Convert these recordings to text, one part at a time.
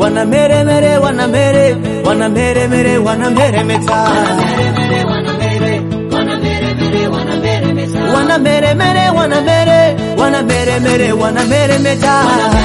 wanameremere wanamere wanameremere wanameremeta wanameremere wanamere wanameremere wanameremeta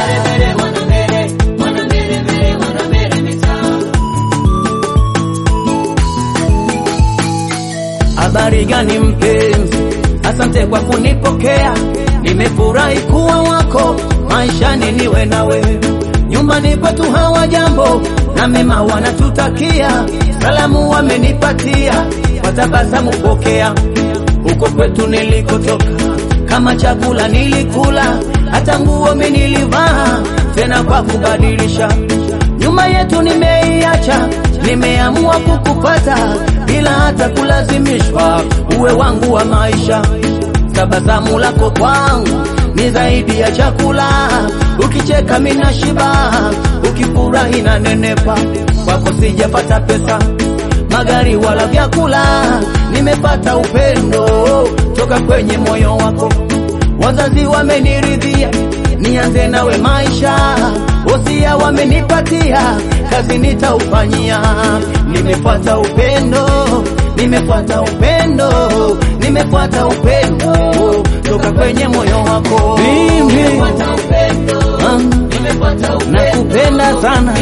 Habari gani mpenzi, asante kwa kunipokea, nimefurahi kuwa wako maishani, niwe nawe nyumbani kwetu hawa jambo na mema wanatutakia, salamu wamenipatia, kwa tabasamu pokea. Huko kwetu nilikotoka, kama chakula nilikula, hata nguo mimi nilivaa, tena kwa kubadilisha. Nyuma yetu nimeiacha, nimeamua kukupata bila hata kulazimishwa, uwe wangu wa maisha. Tabasamu lako kwangu ni zaidi ya chakula, ukicheka mimi nashiba, ukifurahi na nenepa. Kwako sijapata pesa, magari wala vyakula, nimepata upendo toka kwenye moyo wako. Wazazi wameniridhia nianze nawe maisha, wosia wamenipatia, kazi nitaufanyia. Nimefuata upendo, nimefuata upendo, nimefuata upendo toka kwenye moyo wako. Mimi ah, nakupenda sana,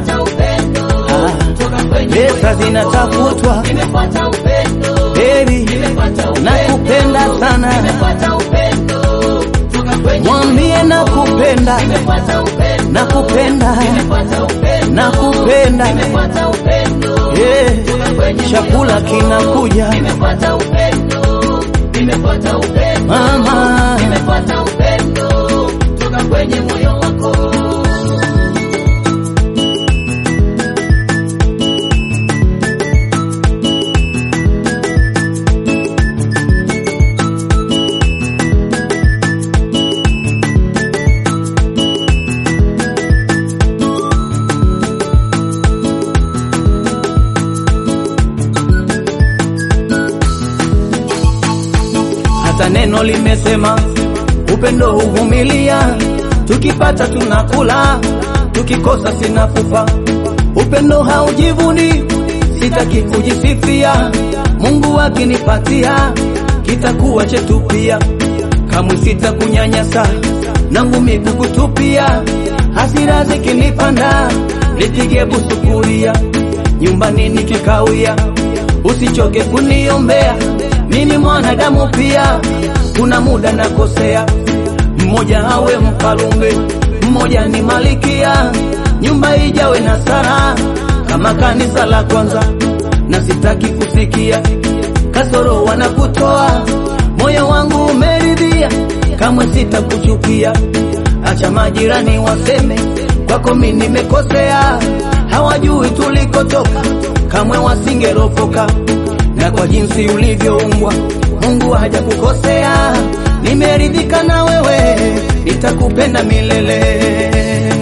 Ah, pesa zinatafutwa, baby, nakupenda sana, mwambie nakupenda, nakupenda, nakupenda, eh, chakula kinakuja mama, hata neno limesema upendo huvumilia, tukipata tunakula, tukikosa sinakufa. Upendo haujivuni, sitaki kujisifia, Mungu akinipatia kitakuwa chetu pia, kamwe sitakunyanyasa na ngumi kukutupia, hasira zikinipanda nipige busukuria, nyumbani nikikawia, usichoke kuniombea mimi mwanadamu pia, kuna muda nakosea. Mmoja awe mfalume, mmoja ni malikia, nyumba ijawe na sara kama kanisa la kwanza, na sitaki kusikia kasoro wanakutoa. Moyo wangu umeridhia, kamwe sitakuchukia. Acha majirani waseme kwako mimi nimekosea, hawajui tulikotoka, kamwe wasingeropoka na kwa jinsi ulivyoumbwa Mungu hajakukosea. Nimeridhika na wewe, nitakupenda milele.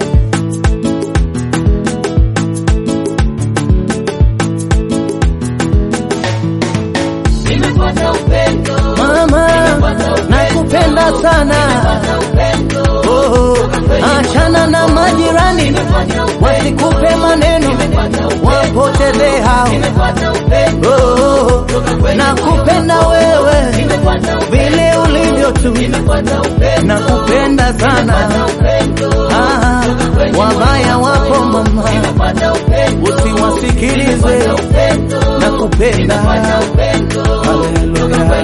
Mama, nakupenda sana. Oh, achana na majirani wasikupe maneno, wapoteze hao. Oh, nakupenda wewe vile ulivyo tu, nakupenda sana. Ah, wabaya wapo mama, usiwasikilize, nakupenda. Haleluya.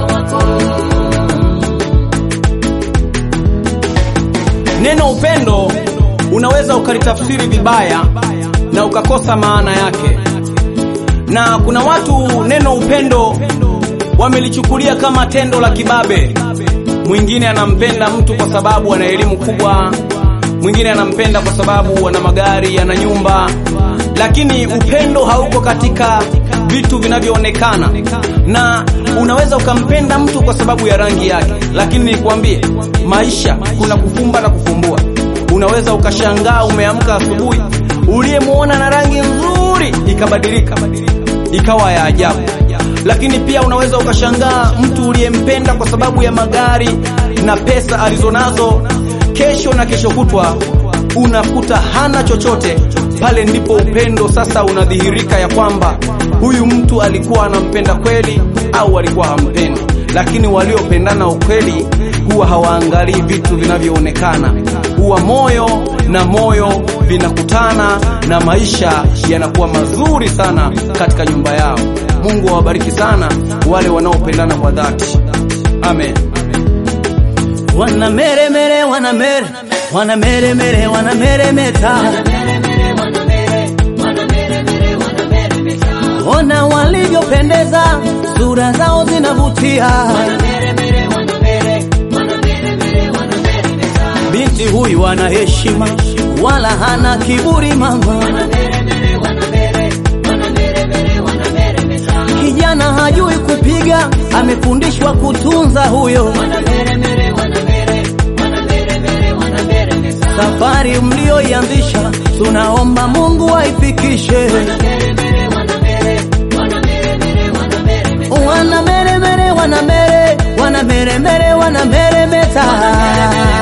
Neno upendo unaweza ukalitafsiri vibaya na ukakosa maana yake, na kuna watu neno upendo wamelichukulia kama tendo la kibabe. Mwingine anampenda mtu kwa sababu ana elimu kubwa, mwingine anampenda kwa sababu ana magari, ana nyumba, lakini upendo hauko katika vitu vinavyoonekana, na unaweza ukampenda mtu kwa sababu ya rangi yake, lakini nikwambie, maisha kuna kufumba na kufumbua. Unaweza ukashangaa umeamka asubuhi, uliyemwona na rangi nzuri ikabadilika ikawa ya ajabu, lakini pia unaweza ukashangaa mtu uliyempenda kwa sababu ya magari na pesa alizonazo, kesho na kesho kutwa unakuta hana chochote, pale ndipo upendo sasa unadhihirika ya kwamba huyu mtu alikuwa anampenda kweli au alikuwa hampendi. Lakini waliopendana ukweli huwa hawaangalii vitu vinavyoonekana, huwa moyo na moyo vinakutana na maisha yanakuwa mazuri sana katika nyumba yao. Mungu awabariki sana wale wanaopendana kwa dhati. Amen. wana mere mere wana mere wana mere mere wana mere meta ona walivyopendeza sura zao zinavutia binti huyu ana heshima wala hana kiburi mama kijana hajui kupiga amefundishwa kutunza huyo safari mlioianzisha tunaomba Mungu aifikishe. Wana mere mere wana mere wana mere mere wana mere meta